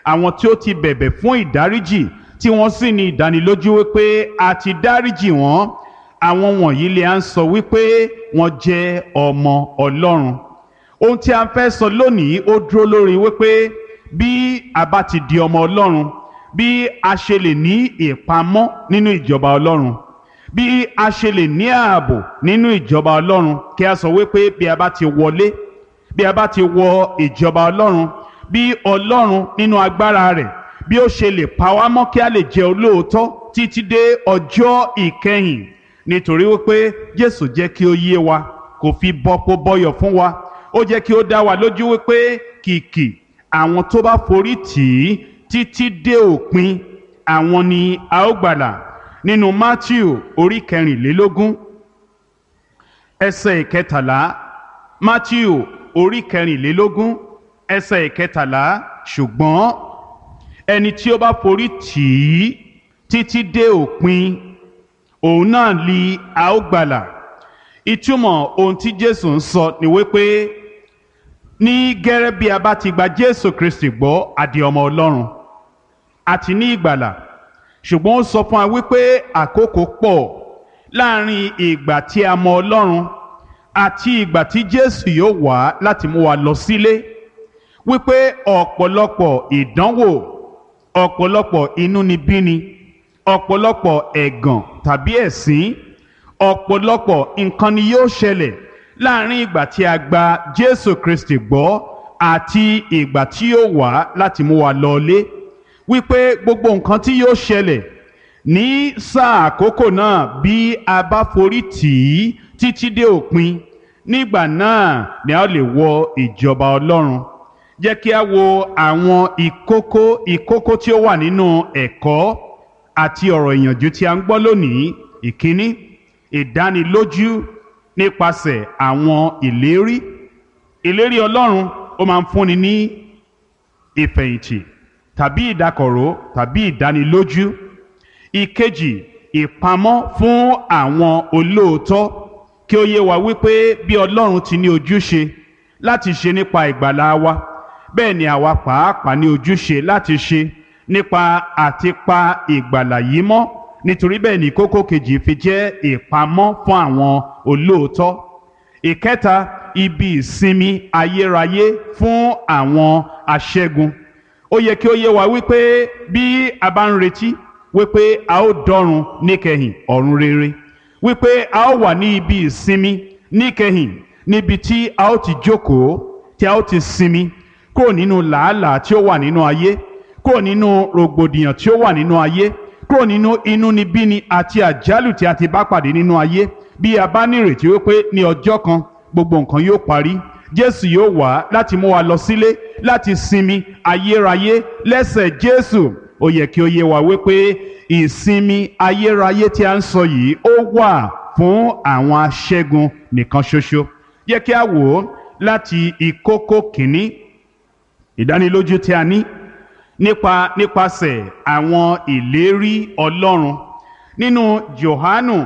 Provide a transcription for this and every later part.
àwọn tí ó ti bẹ̀bẹ̀ fún ìdáríjì tí wọ́n sì ní ìdánilójú wípé a ti dáríjì wọ́n àwọn wọ̀nyí lè à ń sọ wípé wọ́n jẹ́ ọmọ ọlọ́run ohun tí a fẹ́ sọ lónìí ó dúró lórí wípé bí a bá ti di ọmọ ọlọ́run bí a ṣe lè ní ìpamọ́ nínú ìjọba ọlọ́run bí a ṣe lè ní ààbò nínú ìjọba ọlọ́run kí a sọ wípé bí a bá ti wọlé bí a bá ti wọ ìjọba ọlọ́run bí ọlọ́run nínú agbára rẹ̀ bí ó ṣe lè pa wá mọ́ kí a lè jẹ́ olóòótọ́ títí dé ọjọ́ ìkẹyìn nítorí wípé jésù jẹ́ kí ó yé wa kò fi bọ́pọ̀ bọ́yọ̀ fún wa ó jẹ́ kí ó dá wa lójú wípé kìkì àwọn tó bá forí tì í títí dé òpin àwọn ni a ó gbàlà nínú matthew orí kẹrìnlélógún ẹsẹ̀ ìkẹtàlá matthew orí kẹrìnlélógún ẹsẹ̀ ìkẹtàlá ṣùgbọ́n ẹni tí ó bá forí tì í títí dé òpin òun náà li a ó gbàlà ìtumọ̀ ohun tí jésù ń sọ ni wípé ní gẹ́rẹ́ bí a bá ti gba jésù kristi gbọ́ àdì ọmọ ọlọ́run àti ní ìgbàlà ṣùgbọ́n ó sọ fún wa wípé àkókò pọ̀ láàrin ìgbà tí a mọ ọlọ́run àti ìgbà tí jésù yóò wá láti mú wa lọ sílé wípé ọ̀pọ̀lọpọ̀ ìdánwò ọ̀pọ̀lọpọ̀ inúnibíni ọ̀pọ̀lọpọ̀ ẹ̀gàn tàbí ẹ̀sín ọ̀pọ̀lọpọ̀ nǹkan ni yóò ṣẹlẹ̀ láàrin ìgbà tí a gba jésù kristi gbọ́ àti ìgbà tí yóò wá láti mú wa lọlé wípé gbogbo nǹkan tí yóò ṣẹlẹ̀ ní sáà àkókò náà bí a bá forí tì í títí dé òpin nígbà náà ni a lè wọ ìjọba ọlọ́run jẹ́ kí a wo àwọn ìkókó ìkókó tí ó wà nínú ẹ̀kọ́ àti ọ̀rọ̀ ìyànjú tí a ń gbọ́ lónìí ìkíní ìdánilójú nípasẹ̀ àwọn ìlérí ìlérí ọlọ́run ó máa ń fúnni ní ìfẹ̀yìntì tàbí ìdákọ̀ró tàbí ìdánilójú ìkejì ìpamọ́ fún àwọn olóòótọ́ kí ó yé wa wípé bí ọlọ́run ti ní ojúṣe láti ṣe nípa ìgbàlá wa bẹ́ẹ̀ ni àwa pàápàá ní ojúṣe láti ṣe nípa àti pa ìgbàlà yìí mọ́ nítorí bẹ́ẹ̀ ni kókó kejì fi jẹ́ ìpamọ́ fún àwọn olóòótọ́ ìkẹta ibi ìsinmi ayérayé fún àwọn aṣẹ́gun ó yẹ kí ó yé wa wípé bí a bá ń retí wípé a ó dọ́run níkẹyìn ọ̀run rere wípé a ó wà ní ibi ìsinmi níkẹyìn níbi tí a ó ti jókòó tí a ó ti sinmi kúrò nínú làálàá tí ó wà nínú ayé kúrò nínú rògbòdìyàn tí ó wà nínú ayé kúrò nínú inúnibíni àti àjálù tí a ti bá pàdé nínú ayé bí a bá nírètí wípé ní ọjọ́ kan gbogbo nǹkan yóò parí jésù yóò wá láti mú wa lọ sílé láti sinmi ayérayé lẹ́sẹ̀ jésù ó yẹ kí ó yé wa wípé ìsinmi ayérayé tí a ń sọ yìí ó wà fún àwọn aṣẹ́gun nìkan ṣoṣo yẹ kí a wò ó láti ìkókó kìíní ìdánilójú tí a ní nípa nípasẹ̀ àwọn ìlérí ọlọ́run nínú johanu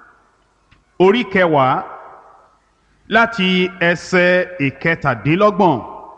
orí kẹwàá láti ẹsẹ̀ ìkẹtàdínlọ́gbọ̀n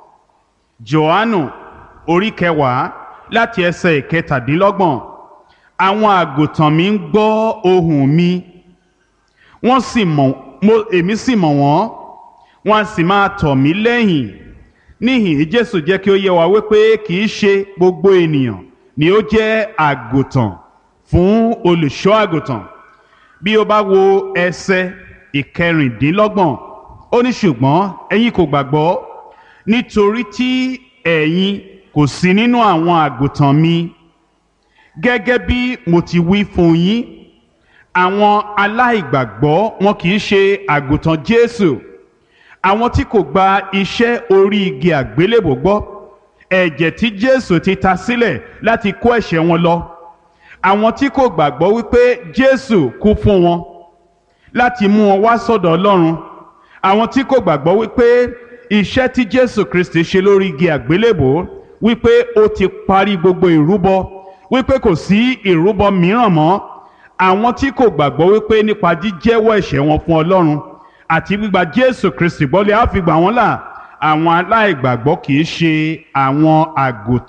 johanu orí kẹwàá láti ẹsẹ̀ ìkẹtàdínlọ́gbọ̀n àwọn àgùntàn mi ń gbọ́ ohùn mi wọ́n sì mọ̀ mo èmi sì mọ̀ wọ́n wọ́n á sì máa tọ̀ mí lẹ́yìn níhìn jésù jẹ́ kí ó yé wa wípé kì í ṣe gbogbo ènìyàn ni ó jẹ́ àgùntàn fún olùṣọ́ àgùntàn bí o bá wo ẹsẹ̀ ìkẹrìndínlọ́gbọ̀n ó ní ṣùgbọ́n ẹ̀yin kò gbàgbọ́ nítorí tí ẹ̀yin kò sí nínú àwọn àgùntàn mi gẹ́gẹ́ bí mo ti wí fún yín àwọn aláìgbàgbọ́ wọn kì í ṣe àgùntàn jésù àwọn tí kò gba iṣẹ́ orí igi àgbélébò gbọ́ ẹ̀jẹ̀ tí jésù ti ta sílẹ̀ láti kó ẹ̀ṣẹ̀ wọn lọ àwọn tí kò gbàgbọ́ wípé jésù kú fún wọn láti mú wọn wá sọ́dọ̀ ọlọ́run àwọn tí kò gbàgbọ́ wípé iṣẹ́ tí jésù kristi ṣe lórí igi àgbélébò wípé ó ti parí gbogbo ìrúbọ wípé kò sí ìrúbọ mìíràn mọ́ àwọn tí kò gbàgbọ́ wípé nípa jíjẹ́wọ́ ẹ̀ṣẹ̀ wọn fún ọlọ́run àti gbígba jésù kristi gbọ́lé á fi gbà wọ́n là àwọn aláìgbàgbọ́ kì í ṣe àwọn àgùntàn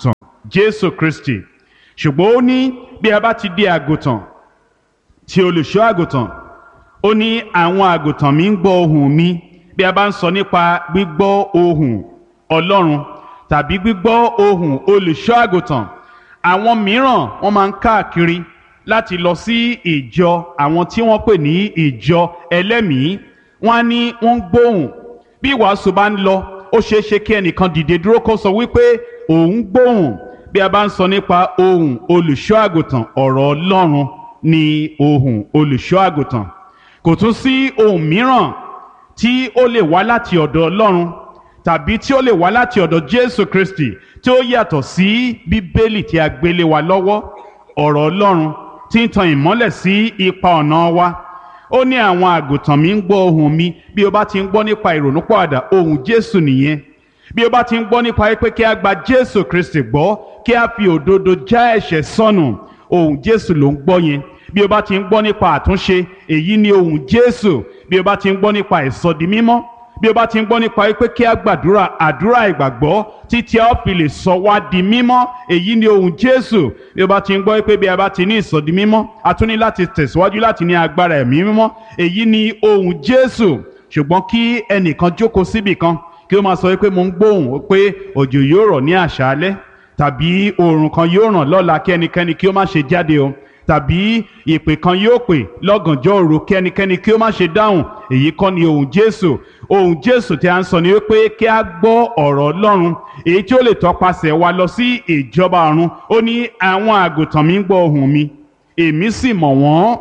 jésù kristi ṣùgbọ́n ó ní bí a bá ti di àgùntàn tí olùṣọ́ àgùntàn ó ní àwọn àgùntàn mi ń gbọ́ ohùn mi bí a bá ń sọ nípa gbígbọ́ ohùn ọlọ́run tàbí gbígbọ́ ohùn olùṣọ́ àgùntàn àwọn mìíràn wọ́n máa ń káàkiri láti lọ sí ìjọ àwọn tí wọ́n pè ní ìjọ ẹlẹ́mìí wọ́n á ní wọ́n ń gbóhùn bí ìwàásù bá ń lọ ó ṣeé ṣe kí ẹnìkan dìde dúró kó sọ wípé òun gbóhùn bí a bá ń sọ nípa ohùn olùṣọ́ àgùntàn ọ̀rọ̀ ọlọ́run ni ohùn olùṣọ́ àgùntàn kò tún sí ohùn mìíràn tí ó lè wá láti ọ̀dọ̀ ọlọ́run tàbí tí ó lè wá láti ọ̀dọ̀ jésù kristi tí ó yàtọ̀ sí bíbélì tí a gbélé wa lọ́wọ́ ọ̀rọ̀ ọlọ́run tí ń tan ìmọ́lẹ̀ sí ipa ọ̀nà wa ó ní àwọn àgùntàn mi ń gbọ́ ohùn mi bí o bá ti ń gbọ́ nípa ìrònúpọ̀àdà ohùn jésù nìyẹn bí o bá ti ń gbọ́ nípa pé kí a gba jésù kristi gbọ́ kí a fi òdodo já ẹ̀ṣẹ̀ sọnù ohùn jésù ló ń gbọ́ yẹn bí o bá ti ń gbọ́ nípa àtúnṣe èyí ni ohùn jésù bí o bá ti ń gbọ́ nípa ìsọdi mímọ́ bí o bá ti ń gbọ́ nípa pé kí a gbàdúrà àdúrà ìgbàgbọ́ títí a ó fi lè sọ wá di mímọ́ èyí ni ohùn jésù bí o bá ti ń gbọ́ pé bí a bá ti ní ìsọdi mímọ́ a tún ní láti tẹ̀síwájú láti ní agbára ẹ̀mí mímọ́ èyí ni ohùn jésù ṣùgbọ́n kí ẹnìkan jókòó síbì kan kí ó máa sọ pé mo ń gbóhùn pé òjò yóò rọ̀ ní àṣálẹ́ tàbí oòrùn kan yóò ràn lọ́la kí ẹnikẹ́ni kí ó má ṣe jáde o tàbí ìpè kan yóò pè lọ́gànjọ́ òru kí ẹnikẹ́ni kí ó má ṣe dáhùn èyí kọ́ ni ohùn jésù ohùn jésù tí a ń sọ ni wípé kí a gbọ́ ọ̀rọ̀ ọlọ́run èyí tí ó lè tọpasẹ̀ wa lọ sí ìjọba ọ̀run ó ní àwọn àgùntàn mi ń gbọ́ ohùn mi èmi sì mọ̀ wọ́n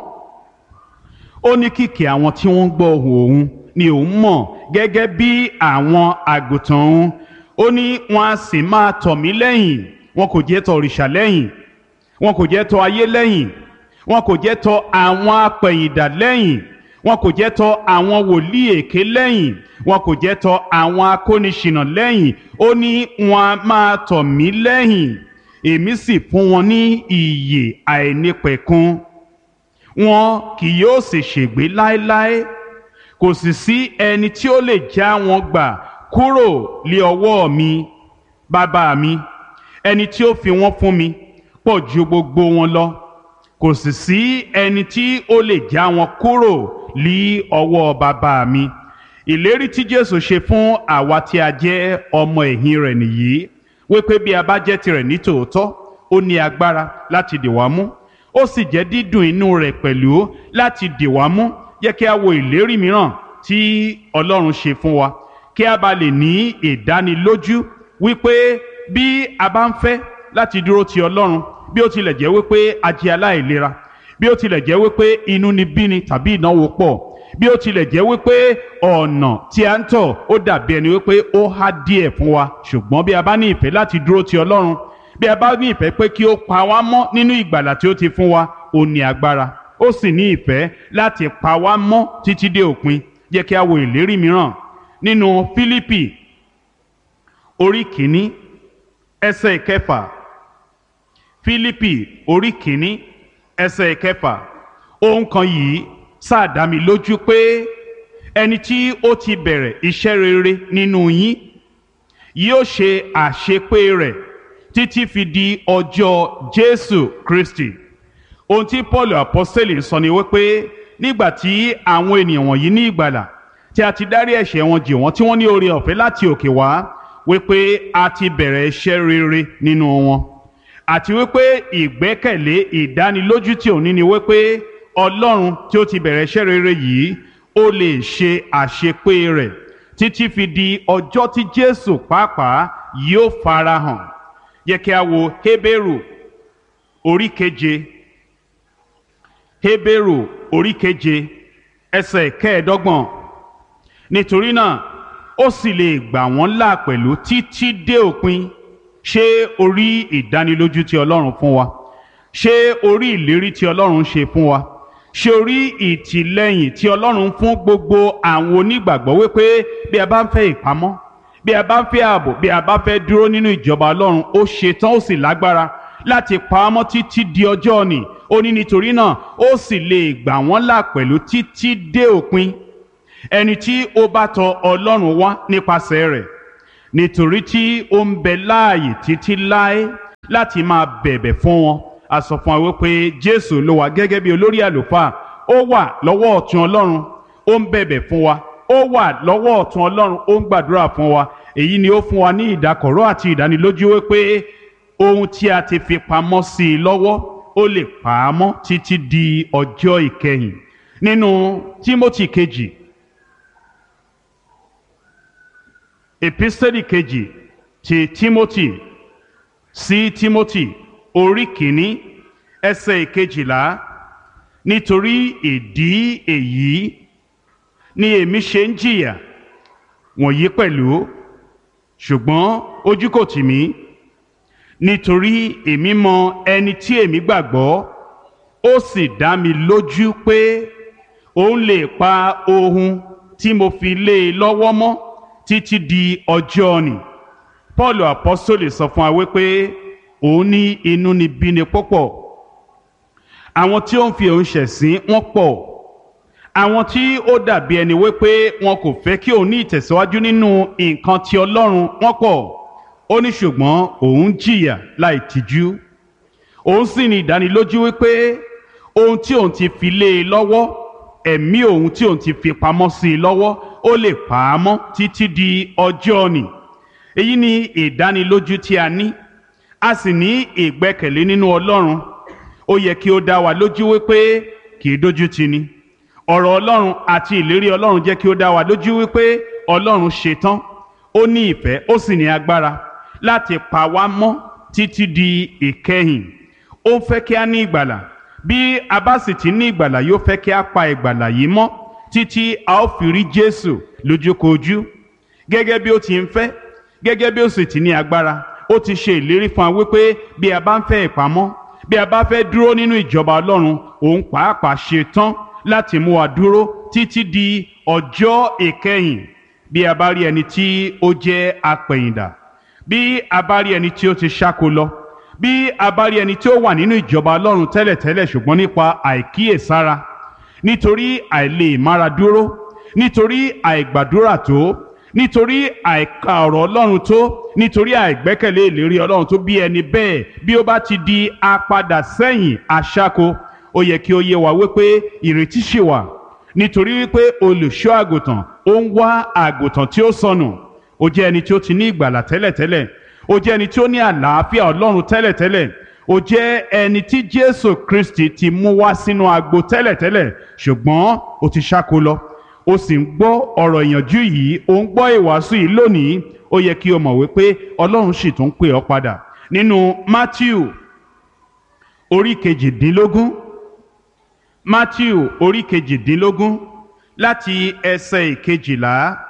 ó ní kìkì àwọn tí wọ́n ń gbọ́ ohùn òun ni òun mọ̀ gẹ́gẹ́ bí àwọn àgùntàn òun ó ní wọn a sì máa tọ̀ mí lẹ́yìn wọn kò jẹ́ tọ̀ òrìṣà lẹ́yìn wọn kò jẹ́ tọ̀ ayé lẹ́yìn wọn kò jẹ́ tọ̀ àwọn apẹ̀yìndà lẹ́yìn wọn kò jẹ́ tọ̀ àwọn wòlíì èké lẹ́yìn wọn kò jẹ́ tọ̀ àwọn akóniṣìnà lẹ́yìn ó ní wọn a máa tọ̀ mí lẹ́yìn èmi sì fún wọn ní ìyè àìnípẹ̀kun wọn kì yóò sì ṣègbé láéláé kò sì sí ẹni tí ó lè já wọn gbà kúrò lé ọwọ́ mi bàbá mi ẹni tí ó fi wọ́n fún mi pọ̀ ju gbogbo wọn lọ kò sì sí ẹni tí ó lè já wọn kúrò lé ọwọ́ bàbá mi ìlérí tí Jésù ṣe fún àwa tí a jẹ́ ọmọ ẹ̀yìn rẹ̀ nìyí wípé bí a bá jẹ́ tirẹ̀ ní tòótọ́ ó ní agbára láti dì wá mú ó sì jẹ́ dídùn inú rẹ̀ pẹ̀lú láti dì wá mú jẹ́ kí a wo ìlérí mìíràn tí Ọlọ́run ṣe fún wa kí a bá lè ní ìdánilójú wípé bí a bá ń fẹ́ láti dúró ti Ọlọ́run bí ó tilẹ̀ jẹ́ wípé a jẹ́ aláìlera bí ó tilẹ̀ jẹ́ wípé inú ni bíni tàbí ìnáwó pọ̀ bí ó tilẹ̀ jẹ́ wípé ọ̀nà tí a ń tọ̀ ó dàbí ẹni wípé ó há díẹ̀ fún wa ṣùgbọ́n bí a bá ní ìfẹ́ láti dúró ti Ọlọ́run bí a bá ní ìfẹ́ pé kí ó pa wá mọ́ nínú ìgbàlà tí ó ti fún wa ó ní agbára ó sì ní ìfẹ́ láti pa wá mọ́ títí dé òpin jẹ́ kí a wo ìlérí mìíràn nínú Fílípì orí kìíní ẹsẹ̀ ìkẹfà Fílípì orí kìíní ẹsẹ̀ ìkẹfà ohun kan yìí sáà dá mi lójú pé ẹni tí ó ti bẹ̀rẹ̀ iṣẹ́ rere nínú yín yóò ṣe àṣepé rẹ̀ títí fi di ọjọ́ Jésù Kristi ohun tí Paul apostoli sọ ni wípé nígbà tí àwọn ènìyàn wọ̀nyí ní ìgbàlà tí a ti dárí ẹ̀ṣẹ̀ wọn jì wọ́n tí wọ́n ní oore ọ̀fẹ́ láti òkè wá wípé a ti bẹ̀rẹ̀ iṣẹ́ rere nínú wọn àti wípé ìgbẹ́kẹ̀lé ìdánilójú tí òní ni wípé Ọlọ́run tí ó ti bẹ̀rẹ̀ iṣẹ́ rere yìí ó lè ṣe àṣepé rẹ̀ títí fi di ọjọ́ tí Jésù pàápàá yóò farahàn yẹ kí a wo Hébérù orí keje Hébérù orí keje ẹsẹ̀ kẹẹ̀ẹ́dọ́gbọ̀n nítorí náà ó sì lè gbà wọ́n là pẹ̀lú títí dé òpin ṣé orí ìdánilójú tí Ọlọ́run fún wa ṣé orí ìlérí tí Ọlọ́run ṣe fún wa ṣé orí ìtìlẹ́yìn tí Ọlọ́run fún gbogbo àwọn onígbàgbọ́ wípé bí a bá ń fẹ́ ìpamọ́ bí a bá ń fẹ́ ààbò bí a bá fẹ́ dúró nínú ìjọba Ọlọ́run ó ṣetán ó sì lágbára láti pa á mọ́ títí di ọjọ́ òní ó ní nítorí náà ó sì lè gbà wọ́n là pẹ̀lú títí dé òpin ẹni tí ó bá tọ Ọlọ́run wá nípasẹ̀ rẹ̀ nítorí tí ó ń bẹ láàyè títí láé láti máa bẹ̀bẹ̀ fún wọn a sọ fún wa wípé jésù ló wà gẹ́gẹ́ bí olórí àlùfáà ó wà lọ́wọ́ ọ̀tún ọlọ́run ó ń bẹ̀bẹ̀ fún wa ó wà lọ́wọ́ ọ̀tún ọlọ́run ó ń gbàdúrà fún wa èyí ni ó fún wa ní ìdákọ̀ró àti ìdánilójú wípé ohun tí a ti fi pamọ́ sí i lọ́wọ́ ó lè pa á mọ́ títí di ọjọ́ ìkẹyìn nínú tímótì kejì epistẹ́lì kejì ti tímótì sí tímótì orí kìíní ẹsẹ̀ ìkejìlá nítorí ìdí èyí ni èmi ṣe ń jìyà wọ̀nyí pẹ̀lú ṣùgbọ́n ojú kò tì mí nítorí èmi mọ ẹni tí èmi gbàgbọ́ ó sì dá mi lójú pé òun lè pa ohun tí mo fi lé e lọ́wọ́ mọ́ títí di ọjọ́ ni paul apostole sọ fún wa wípé òun ní inú ni bíni púpọ̀ àwọn tí ó ń fi òun ṣẹ̀sín wọ́n pọ̀ àwọn tí ó dàbí ẹni wípé wọn kò fẹ́ kí òun ní ìtẹ̀síwájú nínú nǹkan ti ọlọ́run wọ́n pọ̀ ó ní ṣùgbọ́n òun jìyà láì tijú òun sì ní ìdánilójú wípé ohun tí òun ti fi lé e lọ́wọ́ ẹ̀mí òun tí òun ti fi pamọ́ sí i lọ́wọ́ ó lè pa á mọ́ títí di ọjọ́ ni èyí ni ìdánilójú tí a ní a sì ní ìgbẹ́kẹ̀lé nínú ọlọ́run ó yẹ kí ó dá wa lójú wípé kì í dójú tì ni ọ̀rọ̀ ọlọ́run àti ìlérí ọlọ́run jẹ́ kí ó dá wa lójú wípé ọlọ́run ṣetán ó ní ìfẹ́ ó sì ní agbára láti pa wá mọ́ títí di ìkẹyìn ó ń fẹ́ kí a ní ìgbàlà bí a bá sì ti ní ìgbàlà yóò fẹ́ kí a pa ìgbàlà yìí mọ́ títí a ó fi rí Jésù lójúkojú gẹ́gẹ́ bí ó ti ń fẹ́ gẹ́gẹ́ bí ó sì ti ní agbára ó ti ṣe ìlérí fún wa wípé bí a bá ń fẹ́ ìpamọ́ bí a bá fẹ́ dúró nínú ìjọba Ọlọ́run òun pàápàá ṣe tán láti mú wa dúró títí di ọjọ́ ìkẹyìn bí a bá rí ẹni tí ó jẹ́ apẹ̀yìndà bí a bá rí ẹni tí ó ti ṣáko lọ bí a bá rí ẹni tí ó wà nínú ìjọba Ọlọ́run tẹ́lẹ̀tẹ́lẹ̀ ṣùgbọ́n nípa àìkíyèsára nítorí àìlè mára dúró nítorí àìgbàdúrà tó nítorí àìka ọ̀rọ̀ Ọlọ́run tó nítorí àìgbẹ́kẹ̀lé ìlérí Ọlọ́run tó bí ẹni bẹ́ẹ̀ bí ó bá ti di apadà sẹ́yìn aṣáko ó yẹ kí ó yé wa wípé ìrètí ṣì wà nítorí wípé olùṣọ́ àgùntàn ó ń wá àgùntàn tí ó sọnù ó jẹ́ ẹni tí ó ti ní ìgbàlà tẹ́lẹ̀tẹ́lẹ̀ ó jẹ́ ẹni tí ó ní àlàáfíà Ọlọ́run tẹ́lẹ̀tẹ́lẹ̀ ó jẹ́ ẹni tí Jésù Kristi ti mú wá sínú agbo tẹ́lẹ̀tẹ́lẹ̀ ṣùgbọ́n ó ti ṣáko lọ ó sì ń gbọ́ ọ̀rọ̀ ìyànjú yìí ó ń gbọ́ ìwàásù yìí lónìí ó yẹ kí o mọ̀ wípé Ọlọ́run sì tún pè ọ́ padà nínú Matthew orí kejìdínlógún Matthew orí kejìdínlógún láti ẹsẹ̀ ìkejìlá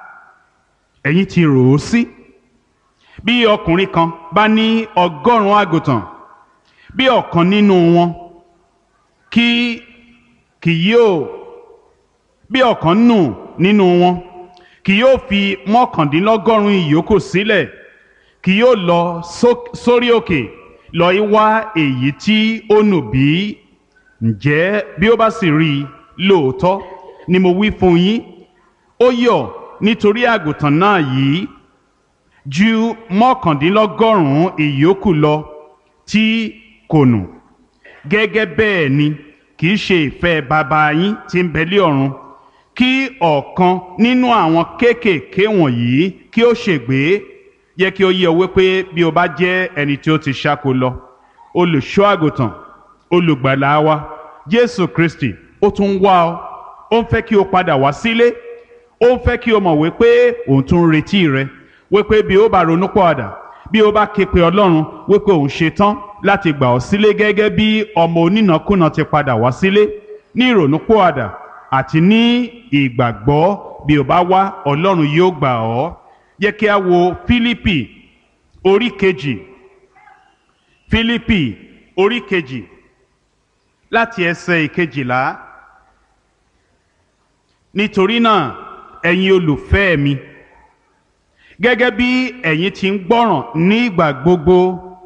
ẹ̀yin ti rò ó sí bí ọkùnrin kan bá ní ọgọ́rùn-ún àgùntàn bí ọ̀kan nínú wọn kí kì yóò bí ọ̀kan nù nínú wọn kì yóò fi mọ́kàndínlọ́gọ́rùn-ún ìyókù sílẹ̀ kì yóò lọ sórí òkè lọ í wá èyí tí ó nù bí ǹjẹ́ bí ó bá sì rí i lóòótọ́ ni mo wí fún yín ó yọ̀ nítorí àgùntàn náà yìí ju mọ́kàndínlọ́gọ́rùn-ún ìyókù lọ tí kò nù gẹ́gẹ́ bẹ́ẹ̀ ni kì í ṣe ìfẹ́ bàbá yín tí ń bẹ lé ọ̀run kí ọ̀kan nínú àwọn kéékèèké wọ̀nyí kí ó ṣègbé yẹ kí ó yé ọ wípé bí o bá jẹ́ ẹni tí ó ti ṣáko lọ olùṣọ́ àgùntàn olùgbàlà wa Jésù Kristi ó tún wá ọ ó ń fẹ́ kí o padà wá sílé ó ń fẹ́ kí o mọ̀ wípé òun tún ń retí rẹ wípé bí o bá ronú pọ̀àdà bí o bá ké pe Ọlọ́run wípé òun ṣe tán láti gbà ọ́ sílé gẹ́gẹ́ bí ọmọ onínàkúnà ti padà wá sílé ní ìrònú pọ̀àdà àti ní ìgbàgbọ́ bí o bá wá Ọlọ́run yóò gbà ọ́ yẹ kí a wo Fílípì orí kejì Fílípì orí kejì láti ẹsẹ̀ ìkejìlá nítorí náà ẹ̀yin olùfẹ́ mi gẹ́gẹ́ bí ẹ̀yin ti ń gbọ́ràn ní ìgbà gbogbo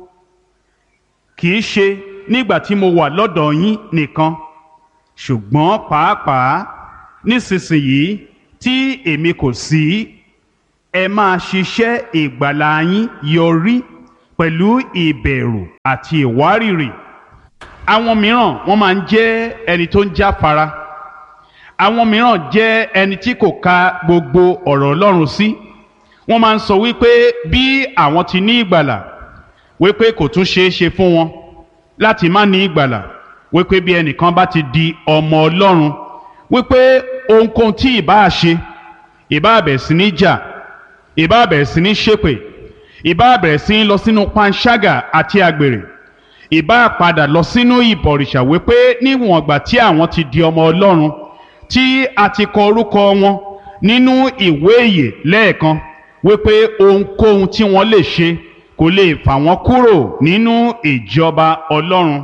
kì í ṣe nígbà tí mo wà lọ́dọ̀ yín nìkan ṣùgbọ́n pàápàá nísinsìnyí tí èmi kò sí ẹ máa ṣiṣẹ́ ìgbàlà yín yọrí pẹ̀lú ìbẹ̀rù àti ìwárìrì àwọn mìíràn wọ́n máa ń jẹ́ ẹni tó ń jáfara àwọn mìíràn jẹ́ ẹni tí kò ka gbogbo ọ̀rọ̀ Ọlọ́run sí wọ́n máa ń sọ wípé bí àwọn ti ní ìgbàlà wípé kò tún ṣeé ṣe fún wọn láti má ní ìgbàlà wípé bí ẹnìkan bá ti di ọmọ Ọlọ́run wípé ohunkóhun tí ìbáà ṣe ìbáà bẹ̀rẹ̀ sí ní jà ìbáà bẹ̀rẹ̀ sí ní ṣépè ìbáà bẹ̀rẹ̀ sí ní lọ sínú panṣágà àti àgbèrè ìbáà padà lọ sínú ìbọ̀rìṣà wípé níwọ̀n ìgbà tí àwọn ti di ọmọ Ọlọ́run tí a ti kọ orúkọ wọn nínú ìwé ìyè lẹ́ẹ̀kan wípé ohunkóhun tí wọ́n lè ṣe kò lè fà wọ́n kúrò nínú ìjọba Ọlọ́run.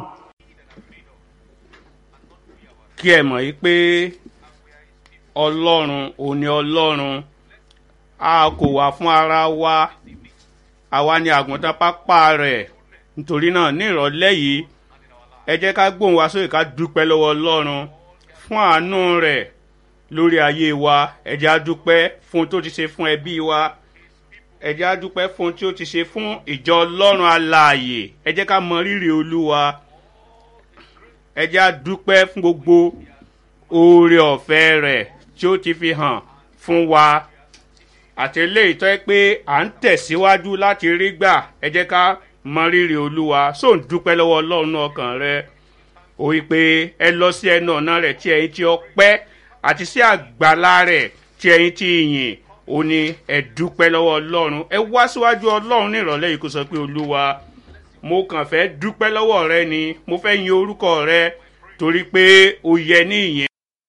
kí ẹ mọ̀ yí pé ọlọ́run òní ọlọ́run a kò wá fún ara wa àwa ni àgùntàn pápá rẹ̀ nítorí náà ní ìrọ̀lẹ́ yìí ẹ jẹ́ ká gbóhùn wa sókè ká dúpẹ́ lọ́wọ́ ọlọ́run fún àánú rẹ̀ lórí ayé wa ẹ jẹ́ á dúpẹ́ fún ohun tó ti ṣe fún ẹbí wa ẹ jẹ́ á dúpẹ́ fún ohun tí ó ti ṣe fún ìjọ ọlọ́run alààyè ẹ jẹ́ ká mọ rírì olúwa ẹ jẹ́ á dúpẹ́ fún gbogbo oore ọ̀fẹ́ rẹ̀ tí ó ti fi hàn fún wa àti eléyìí tó yẹ pé à ń tẹ̀síwájú láti rí gbà ẹ jẹ́ ká mọ rírì olúwa só ń dúpẹ́ lọ́wọ́ ọlọ́run ọkàn rẹ ó wí pé ẹ lọ sí ẹnu ọ̀nà rẹ̀ tí ẹ̀yin ti ọpẹ́ àti sí àgbàlá rẹ̀ tí ẹ̀yin ti yìn ó ní ẹ dúpẹ́ lọ́wọ́ ọlọ́run ẹ wá síwájú ọlọ́run ní ìrọ̀lẹ́ yìí kó sọ pé olúwa mo kàn fẹ́ dúpẹ́ lọ́wọ́ rẹ ni mo fẹ́ yin orúkọ rẹ torí pé ó yẹ ní ìyẹn.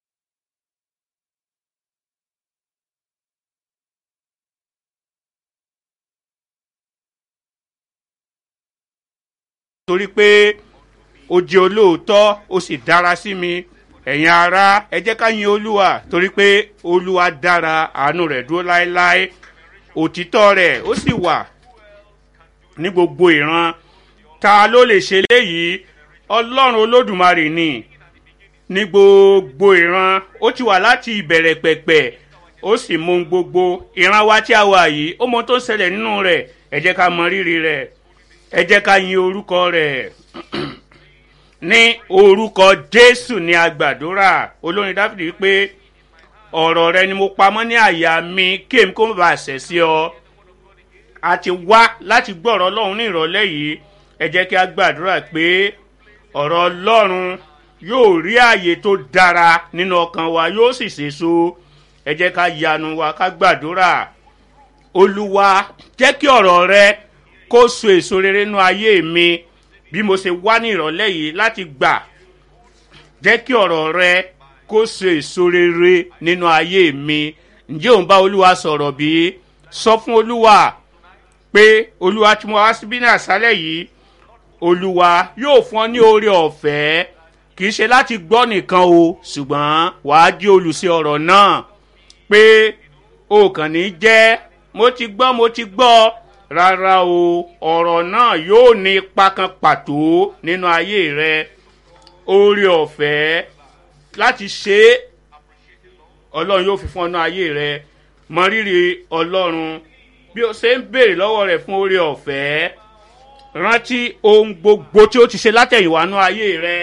torí pé ó jẹ́ olóòótọ́ ó sì dára sí mi ẹ̀yin ará ẹ jẹ́ ká yin olúwa torí pé olúwa dára àánú rẹ̀ dúró láéláé òtítọ́ rẹ̀ ó sì wà ní gbogbo ìran ta ló lè ṣe léyìí ọlọ́run olódùmarè ni ní gbogbo ìran ó ti wà láti ìbẹ̀rẹ̀ pẹ̀pẹ̀ ó sì mọ ohun gbogbo ìran wa tí a wà yìí ó mọ ohun tó ń ṣẹlẹ̀ nínú rẹ̀ ẹ jẹ́ ká mọ rírì rẹ̀ ẹ jẹ́ ká yin orúkọ rẹ̀ ní orúkọ jésù ní agbàdúrà olórin dáfídì wípé ọ̀rọ̀ rẹ ni mo pamọ́ ní àyà mi kí èmi kó má bàa ṣẹ̀ sí ọ a ti wá láti gbọ́ ọ̀rọ̀ ọlọ́run ní ìrọ̀lẹ́ yìí ẹ jẹ́ kí a gbàdúrà pé ọ̀rọ̀ ọlọ́run yóò rí àyè tó dára nínú ọkàn wa yóò sì ṣèso ẹ jẹ́ ká yanu wa ká gbàdúrà olúwa jẹ́ kí ọ̀rọ̀ rẹ kó so èso rere nínú ayé mi bí mo ṣe wá ní ìrọ̀lẹ́ yìí láti gbà jẹ́ kí ọ̀rọ̀ rẹ kó so èso rere nínú ayé mi ǹjẹ́ òun bá olúwa sọ̀rọ̀ bí sọ fún olúwa pé olúwa tí mo wá síbí ní àṣálẹ̀ yìí olúwa yóò fún ọ ní oore ọ̀fẹ́ kì í ṣe láti gbọ́ nìkan o ṣùgbọ́n wàá jí olùsí ọ̀rọ̀ náà pé o kàn ní jẹ́ mo ti gbọ́ mo ti gbọ́ rárá o ọ̀rọ̀ náà yóò ní ipa kan pàtó nínú ayé rẹ oore ọ̀fẹ́ láti ṣe é ọlọ́run yóò fi fún ọ ní ayé rẹ mọ rírì ọlọ́run bí o ṣe ń béèrè lọ́wọ́ rẹ̀ fún oore ọ̀fẹ́ rántí ohun gbogbo tí ó ti ṣe látẹ̀yìnwá ní ayé rẹ.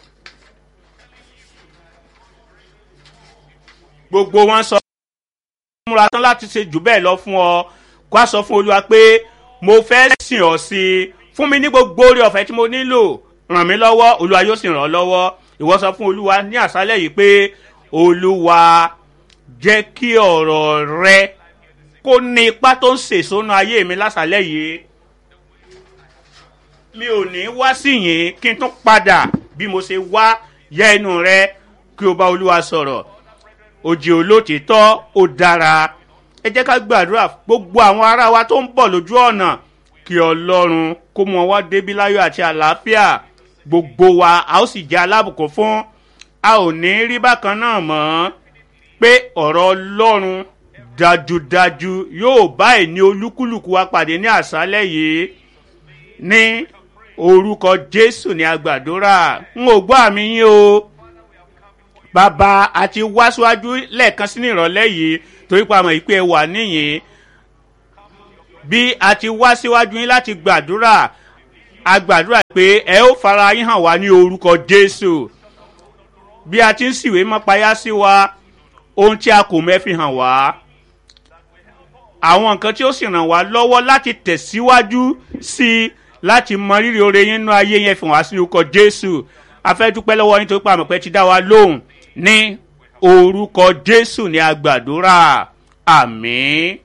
gbogbo wọn sọ múra tán láti ṣe jù bẹ́ẹ̀ lọ fún ọ kó a sọ fún olúwa pé mo fẹ́ sìn ọ́ sí i fún mi ní gbogbo oore ọ̀fẹ́ tí mo nílò ràn mí lọ́wọ́ olúwa yóò sì ràn ọ́ lọ́wọ́ ìwọ sọ fún olúwa ní àṣálẹ̀ yìí pé olúwa jẹ́ kí ọ̀rọ̀ rẹ kó ní ipá tó ń sèṣónú ayé mi lásàlẹ̀ yìí mi ò ní wá sí yín kí n tún padà bí mo ṣe wá yẹ ẹnu rẹ kí o bá olúwa sọ̀rọ̀ òjì olótìtọ́ ó dára ẹ jẹ́ ká gbàdúrà gbogbo àwọn ará wa tó ń bọ̀ lójú ọ̀nà kí ọlọ́run kó mọ wá débi láyọ̀ àti àlàáfíà gbogbo wa a ó sì jẹ́ alábùkún fún a ò ní rí bákan náà mọ́ pé ọ̀rọ̀ ọlọ́run dájúdájú yóò bá ẹni olúkúlùkù wa pàdé ní àṣálẹ̀ yìí ní orúkọ jésù ní agbàdúrà n ò gbọ́ àmì yín o bàbá àti wá síwájú lẹ́ẹ̀kan sí ní ìrọ̀lẹ́ yìí torí pa àmọ̀ ìpè wà níyìn bí a ti wá síwájú yín láti gbàdúrà a gbàdúrà pé ẹ ó fara yín hàn wá ní orúkọ jésù bí a ti ń sìwé mọ́páyá sí wa ohun tí a kò mẹ́fi hàn wá àwọn nǹkan tí ó sì ràn wá lọ́wọ́ láti tẹ̀síwájú sí i láti mọ rírì oore yín nínú ayé yẹn fi hàn wá sí orúkọ jésù a fẹ́ dúpẹ́ lọ́wọ́ yín tó pa àmọ̀pẹ́ ti dá wa lóhùn ní orúkọ jésù ní agbàdúrà àmín.